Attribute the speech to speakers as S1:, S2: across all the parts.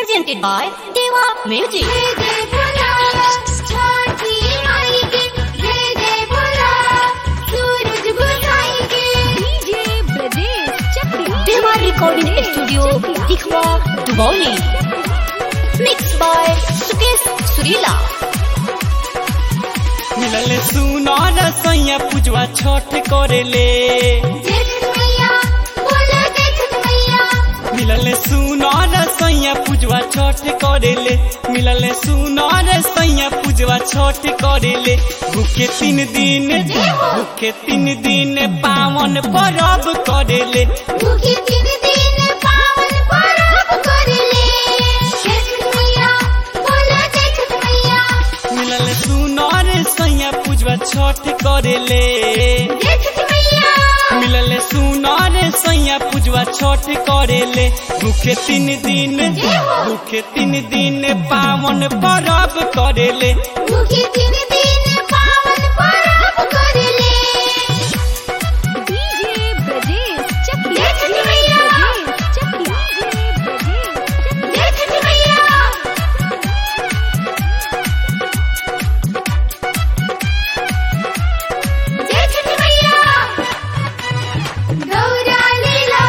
S1: presented by Deva Music.
S2: जय जय बोला छठी माई के जय जय बोला सूरज बुझाएंगे डीजे ब्रजेश चक्री
S1: Deva Recording Studio, Dikhwa, Dubauli. Mixed by Sukesh Surila.
S3: मिलल सुनर सैया पूजवा छठ करेले
S2: जय छठ मैया बोला जय छठ मैया
S3: मिलल सुनर सैया पूजवा छठ करेले मिलल सुनर सैया पूजवा छठ करेले भूखे तीन दिन भूखे तीन दिन पावन परब करेले
S2: भूखे तीन दिन पावन पर्व करले जय छठ मैया बोला जय छठ मैया
S3: मिलल सुनर सैया पूजवा छठ करेले
S2: जय छठ मैया
S3: मिलल सुनर सैया पूजवा छठ करेले भूखे तीन दिन भूखे तीन दिन पावन परब करेले
S2: भूखे तीन दिन पावन पर्व करले डीजे ब्रजेश चक्री जय छठ मैया जय छठ मैया जय छठ मैया गौरा लीला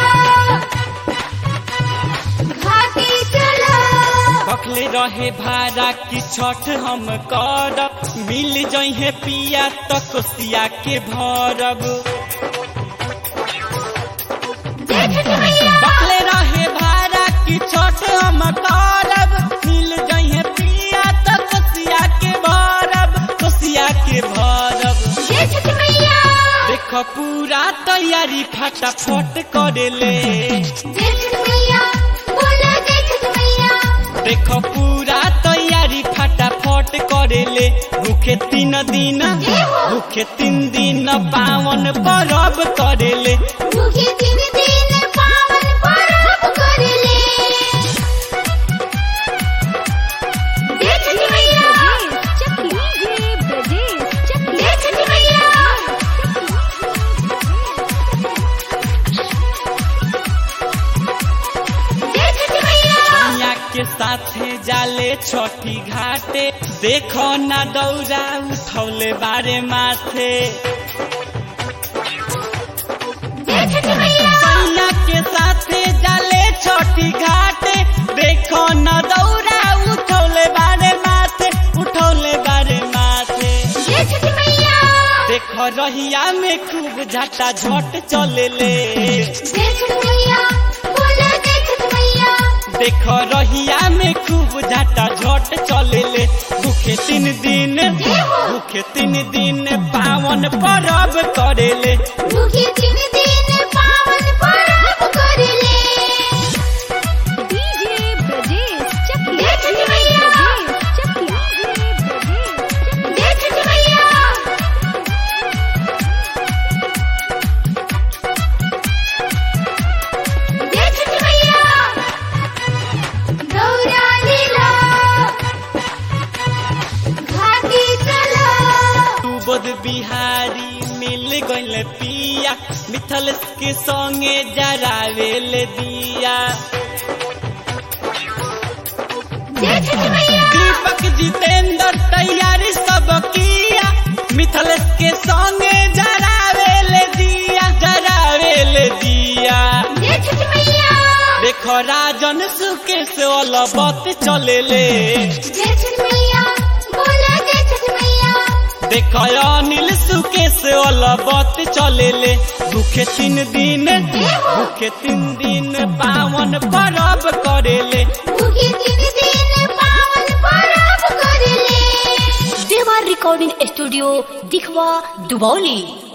S2: घाटी चला
S3: बखले रहे भाड़ा की छठ हम करब मिल जहे पिया तो कोसिया के भरब
S2: जय छठ मैया
S3: बखले रहे भाड़ा की छठ हम करब मिल जहे पिया तो कोसिया के भरब कोसिया के भरब
S2: जय छठ मैया
S3: देख पूरा तैयारी फटाफट करेले
S2: जय छठ मैया बोला जय छठ मैया
S3: देख पूरा तैयारी फटाफट करेले भूखे तीन दिन भूखे तीन दिन पावन परब करेले
S2: भूखे तीन दिन पावन पर्व करले जय छठ मैया डीजे ब्रजेश चक्री जय छठ मैया जय छठ मैया
S3: मैया के साथे जाले छठी घाटे देखो ना दौरा उठौले बारे माथे
S2: जय छठ मैया
S3: मैया के साथे जाले छठी घाटे देखो ना दौरा उठौले बारे माथे उठौले बारे माथे
S2: जय छठ मैया
S3: देख रहिया में खूब झटा झट चलेले
S2: जय छठ मैया बोला जय छठ मैया
S3: देख रहिया में खूब झटा झट चलेले भूखे तीन दिन भूखे तीन दिन पावन परब करेले
S2: भूखे तीन दिन पावन पर्व करले डीजे ब्रजेश चक्री जय छठ मैया जय छठ मैया जय छठ मैया गौरा लीला घाटी चला
S3: तू बोध बिहारी मिल गइल पिया मिथल के संगे जरावेल दिया
S2: जय छठ मैया
S3: दीपक जितेंद्र तैयारी सब किया मिथल के संगे जरावेल दिया जरावेल दिया
S2: जय छठ मैया
S3: देखो राजन सुके से अलबत चलेले
S2: जय छठ मैया बोला जय छठ मैया
S3: देखो अनिल सुके से अलबत चलेले भूखे तीन दिन भूखे तीन दिन पावन परब करेले
S2: भूखे तीन दिन पावन पर्व करले
S1: Deva Recording Studio, Dikhwa, Dubauli.